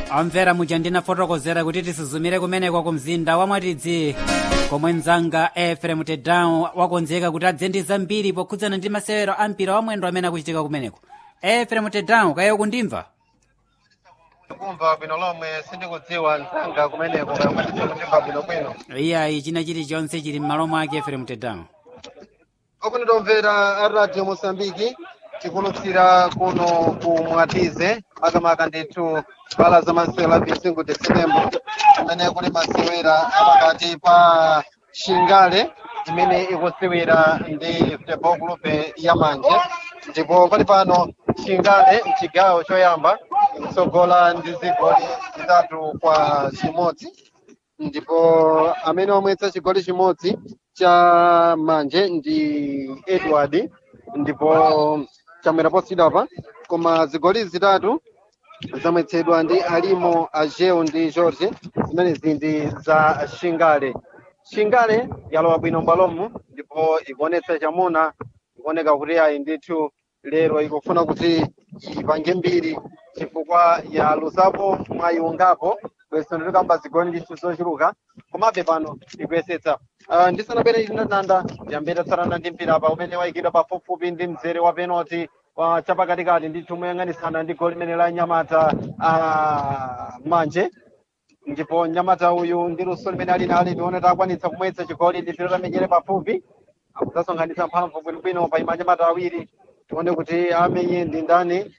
amvera muja ndinafotokozera kuti tisuzumire kumeneko ku mzinda wa mwatidzi komwe mzanga efrem tedown wakonzeka kuti adze ndi zambiri pokhudzana ndi masewero a mpira wa mwendo amene akuchitika kumeneko efrem tedown kaye kundimva kumva bwino lomwe sindikudziwa mzanga kumeneko kayamatitsa kutimva bwinobwino iyayi china chilichonse chili m'malo mwake efrem tedown okunitomvera a radio mosambiki tikulutsira kuno ku mwatize makamaka ndithu pala za masewera 25 de setembro amene kuli masewera apakati pa shingale imene ikusewera ndi football club ya manje ndipo pali pano shingale mchigawo choyamba ikutsogola ndi zigoli zitatu kwa chimodzi ndipo amene wamwetsa chigoli chimodzi cha manje ndi edward ndipo chamwera posidapa koma zigoli zitatu zamwetsedwa ndi alimo ajeu ndi george zimenezi ndi za shingale shingale yalowa bwino mbwalomu ndipo ikuonetsa chamuna ikuoneka kuti ayi ndithu lero ikufuna kuti ipange mbiri chifukwa ya lusapo mwayiungapo bweso ndilikamba zigoli ndithu zochuluka komabe pano ikuyesetsa uh, ndisanapere ndinatanda yambeta tsarana ndi mpira apa umene wayikidwa pafupifupi ndi mzere wa penalty wa chapakatikati ndithu moyang'anisana ndi goli limene la nyamata uh, manje ndipo nyamata uyu ndi luso limene ali nali tione takwanitsa kumwetsa chigoli ndithu tamenyere pafupi akudzasonkhanitsa mphamvu bwinobwino pa ima anyamata awiri tione kuti amenye ndi ndani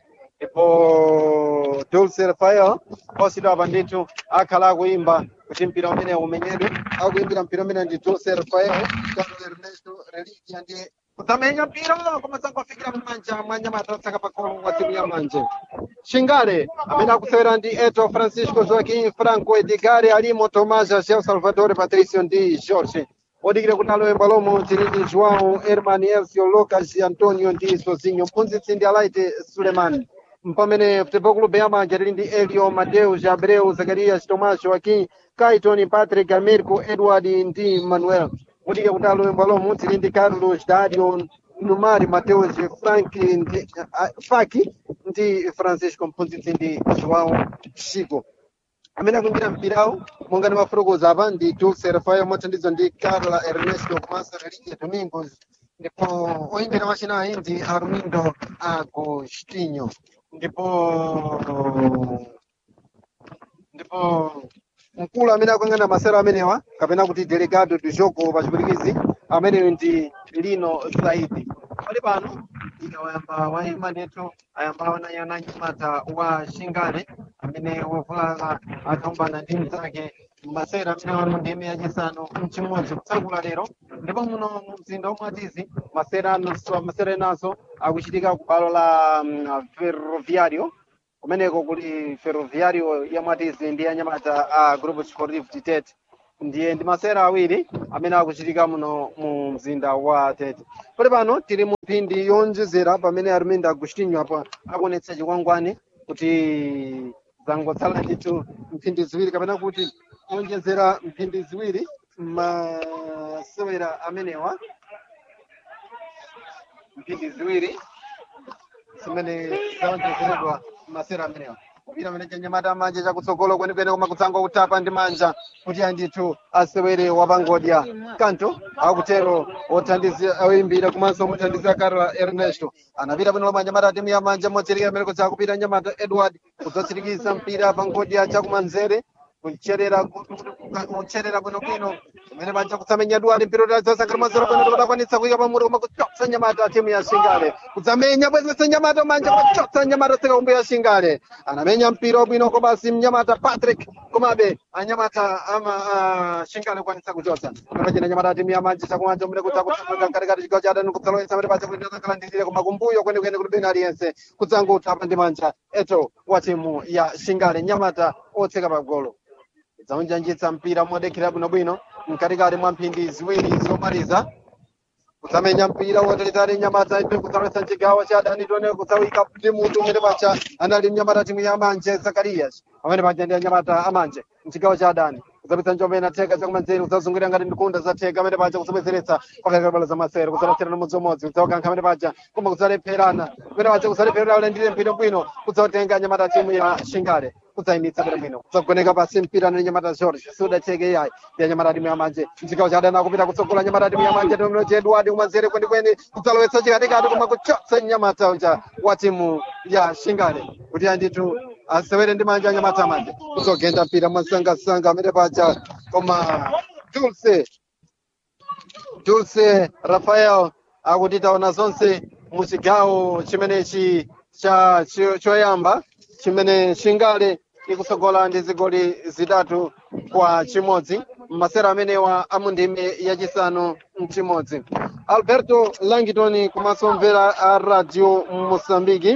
ndipo dulce rafael posidwa apa ndithu akhala akuimba kuti mpira umene umenyedwe akuimbira mpira umene ndi dulce rafael carlo ernesto religia ndiye kudzamenya mpira koma sangofikira mmanja mwa nyamata otsaka pakolo wa timu ya manje shingale amene akusewera ndi eto francisco joaquim franco edgare alimo tomás agel salvador patricio ndi jorge odikira kuti alowe mbalomo tili ndi joão herman elcio lucas antonio ndi sozinho mphunzitsi ndi alaite suleiman mpamene futebol clube yamanja tili ndi elio mateus abreu zacarias tomás joaquim caiton patrick amirco edward ndi manuel odikira kuti alowe mbalomo tili ndi carlos dario numari mateus frank ndi uh, faki ndi francisco mphunzitsi ndi joão chico amene akuimbira mpirawo monga ndi mafotokoza apa ndi dulce rafael mothandizwa ndi carla ernesto komanso religia domingos ndipo oyimbira machinayi ndi armindo agostinho ndipo ndipo mkulu amene akuyang'anira masewero amenewa kapena kuti delegado du jogo pa chipwitikizi ameneyo ndi lino zaidi pali pano ikawayamba wayima ndithu ayamba wanayana nyamata wa shingale amene wavulala akambana ndi mnzake masewera amene wanu ndi ime yachisanu mchimodzi kutsakula lero ndipo muno mu mzinda womwatizi masewera anonso masewera enanso akuchitika ku balo la um, ferroviario kumeneko kuli ferroviario ya mwatizi ndi anyamata a grupo sportivo titete ndiye ndi masewera awiri amene akuchitika muno mu mzinda wa tete pali pano tili mu mphindi yonjezera pamene armindo agostinho apa akuonetsa chikwangwani kuti zangotsala ndithu mphindi ziwiri kapena kuti onjezera mphindi ziwiri masewera amenewa mphindi ziwiri zimene zaonjezeredwa masewera amenewa kupita amene chanyamata manje chakutsogolo kwenikweni koma kutsanga kutapa ndi manja kuti andithu asewere wapangodya kanto akutero othandiza oyimbira komanso muthandiza carla ernesto anapita bwino lomwe anyamata timu ya manja motsirikira amene kutsa kupita anyamata edward kudzatsirikiza mpira pangodya chakumanzere kucherera kucherera bwinobwino imene panja kutsamenya edward mpira utadzasangana mazero bwino kuti akwanitsa kuyika pamutu koma kuchotsa nyamata timu ya shingale kudzamenya bwezesa nyamata manja kuchotsa nyamata tseka kumbu ya shingale anamenya mpira wabwino kobasi mnyamata patrick komabe anyamata ama shingale kwanitsa kuchotsa kapachina nyamata timu ya manja chakumanja umene kutsa kutsamanga mkatikati chigawo cha adani kudzaloyesa amene pacha kuti akhala ndizire koma kumbuyo kwenikweni kuti bena aliyense kudzanga utapa ndi manja eto wa timu ya shingale nyamata otseka pagolo dzaunjanjitsa mpira modekera bwinobwino mkatikati mwa mphindi ziwiri zomaliza kutsamenya mpira wotalitali nyamata ipe kudzalowetsa mchigawo cha adani tione kudzawika ndi mutu umene pacha anali mnyamata timu ya manje zakarias amene paja ndi anyamata amanje mchigawo cha adani kudzapitsa njombe inatheka chakumanzere kudzazungulira ngati ndikunda zatheka amene paja kudzabwezeretsa pakati pa bala za masere kudzalocherana mudzomodzi kudzawakankha amene paja koma kudzalepherana amene paja kudzalepherana ulendire mpira bwino kudzawatenga anyamata timu ya shingale kudzayimitsa bwinobwino kudzagoneka pasi mpira na nyamata george siudacheke yayi ya nyamata timu yamanje mchigawo cha adani akupita kutsogola nyamata timu yamanje tomnoche edward kumanzere kwenikweni kudzalowetsa chikatikati koma kuchotsa nyamata uja wa timu ya shingale kuti andithu asewere ndi manja anyamata amanje kudzogenda mpira mwasangasanga amene paja koma dulce dulce rafael akuti taona zonse muchigawo chimenechi cha cho- choyamba chimene shingale ikusogola ndi zigoli zitatu kwa chimodzi masera amenewa amundime yachisanu mchimodzi alberto langton komanso mvera a radio mosambiki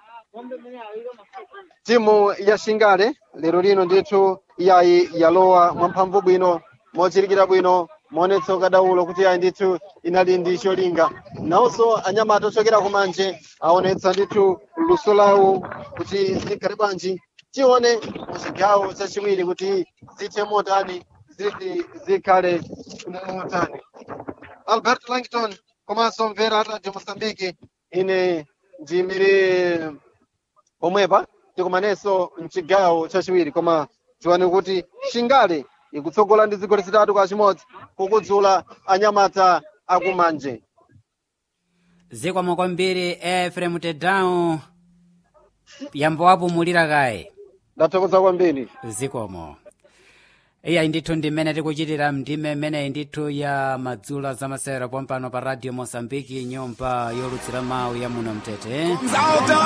timu ya shingale lero lino ndithu yayi yalowa mwamphamvu bwino mochirikira bwino moonetsa ukadaulo kuti yayi ndithu inali ndi cholinga nawonso anyamata ochokera kumanje aonetsa ndithu luso lawo kuti zikhale bwanji tione muchigawo chachiwiri kuti zithe motani ziti zikhale motani albert langton komanso mvera radio mosambiki ine ndiyimire pomwepa tikumanenso mchigawo chachiwiri koma tiwane kuti shingale ikutsogola ndi zigoli zitatu kwa chimodzi kukudzula anyamata akumanje zikwamo kwambiri efrem tedown yambo wapumulira kaye ndathokoza kwambiri zikomo iyayi ndithu ndi mmene tikuchitira mndime mmeneyi ndithu ya madzulo zamasewero pompano pa radio mosambiki nyumba yolutsira mawu ya muno mtete